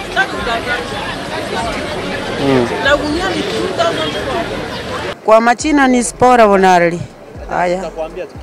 Na gunia ni 2000 Kwa majina ni Spora Bonarli. Haya.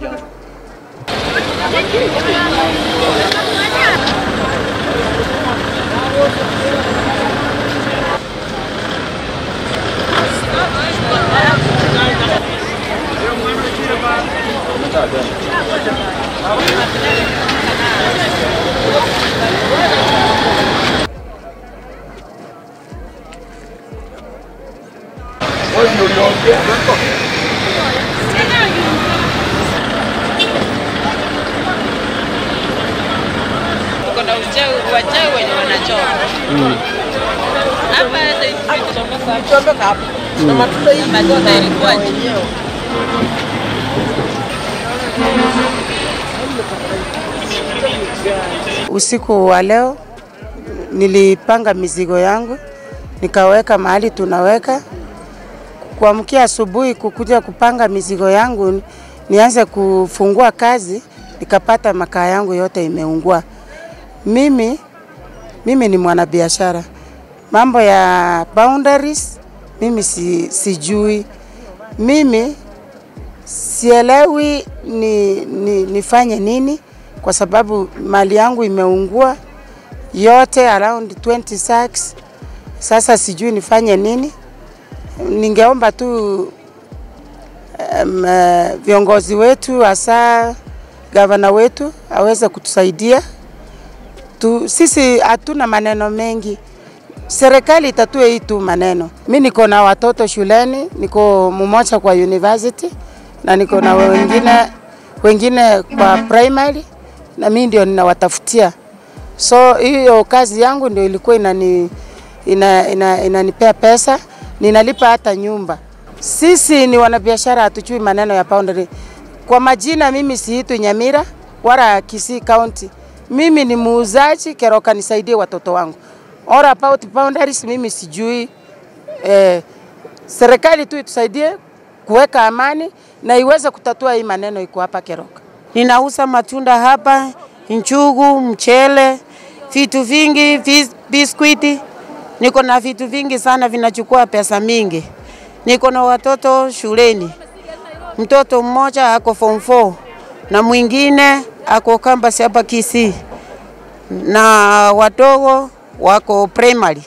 kuna uchawi wachawi wenye wanachoma hapa Chomeka hapo. Na matunda hii matunda yalikuwaje? Usiku wa leo nilipanga mizigo yangu nikaweka mahali tunaweka. Kuamkia asubuhi kukuja kupanga mizigo yangu nianze kufungua kazi, nikapata makaa yangu yote imeungua. Mimi mimi ni mwanabiashara, mambo ya boundaries mimi si, sijui. Mimi sielewi ni, ni, nifanye nini kwa sababu mali yangu imeungua yote around 20 sacks. Sasa sijui nifanye nini. Ningeomba tu um, uh, viongozi wetu hasa gavana wetu aweze kutusaidia tu, sisi hatuna maneno mengi, serikali itatue hii tu maneno. Mi niko na watoto shuleni, niko mmoja kwa university na niko na wengine wengine kwa primary, na mi ndio ninawatafutia. So hiyo kazi yangu ndio ilikuwa inani ina, ina, inanipea pesa, ninalipa hata nyumba. Sisi ni wanabiashara, hatujui maneno ya boundary. Kwa majina, mimi siitwi Nyamira wala Kisii County. Mimi ni muuzaji Keroka, nisaidie watoto wangu. All about boundaries, mimi sijui. Eh, serikali tu itusaidie kuweka amani na iweze kutatua hii maneno iko hapa Keroka. Ninauza matunda hapa, njugu, mchele, vitu vingi, vis- biskuiti. Niko na vitu vingi sana vinachukua pesa mingi. Niko na watoto shuleni. Mtoto mmoja ako form 4 na mwingine ako campus hapa Kisii, na wadogo wako primary.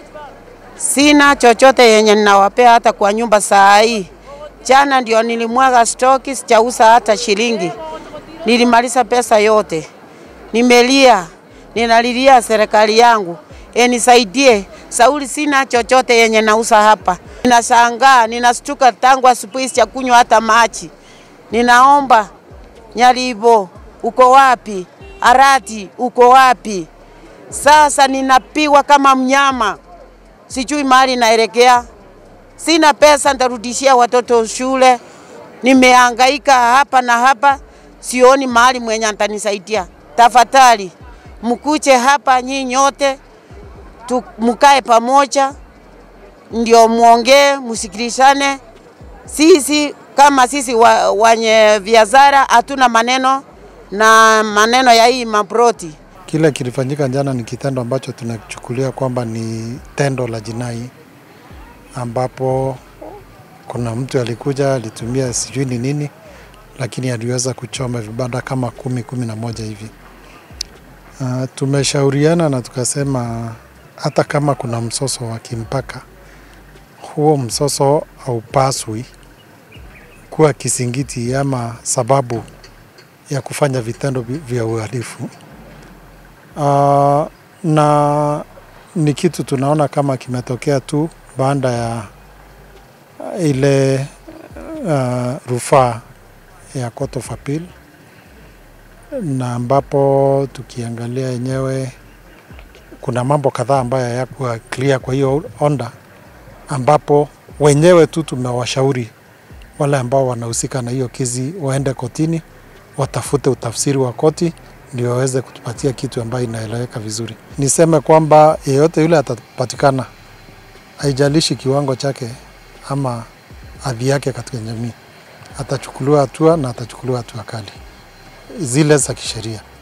Sina chochote yenye ninawapea hata kwa nyumba saa hii. Jana ndio nilimwaga stoki, sijauza hata shilingi. Nilimaliza pesa yote, nimelia, ninalilia serikali yangu enisaidie. Sauli, sina chochote yenye nauza hapa. Ninashangaa, ninastuka tangu asubuhi sijakunywa hata maji. Ninaomba Nyalibo, uko wapi? Arati, uko wapi? Sasa ninapigwa kama mnyama, sijui mahali naelekea. Sina pesa, nitarudishia watoto shule. Nimehangaika hapa na hapa, sioni mahali mwenye atanisaidia. Tafadhali mkuche hapa nyinyi nyote, tu- mkae pamoja, ndio muongee, msikilizane. Sisi kama sisi wa, wenye biashara hatuna maneno na maneno ya hii mabroti. Kile kilifanyika jana ni kitendo ambacho tunachukulia kwamba ni tendo la jinai, ambapo kuna mtu alikuja alitumia sijui ni nini, lakini aliweza kuchoma vibanda kama kumi kumi na moja hivi. Uh, tumeshauriana na tukasema hata kama kuna msoso wa kimpaka, huo msoso haupaswi kuwa kisingiti ama sababu ya kufanya vitendo vi- vya uhalifu. Uh, na ni kitu tunaona kama kimetokea tu baada ya uh, ile uh, rufaa ya Court of Appeal na ambapo tukiangalia yenyewe kuna mambo kadhaa ambayo hayakuwa clear kwa hiyo onda, ambapo wenyewe tu tumewashauri wale ambao wanahusika na hiyo kesi waende kotini watafute utafsiri wa koti ndio waweze kutupatia kitu ambayo inaeleweka vizuri. Niseme kwamba yeyote yule atapatikana, haijalishi kiwango chake ama hadhi yake katika jamii, atachukuliwa hatua na atachukuliwa hatua kali zile za kisheria.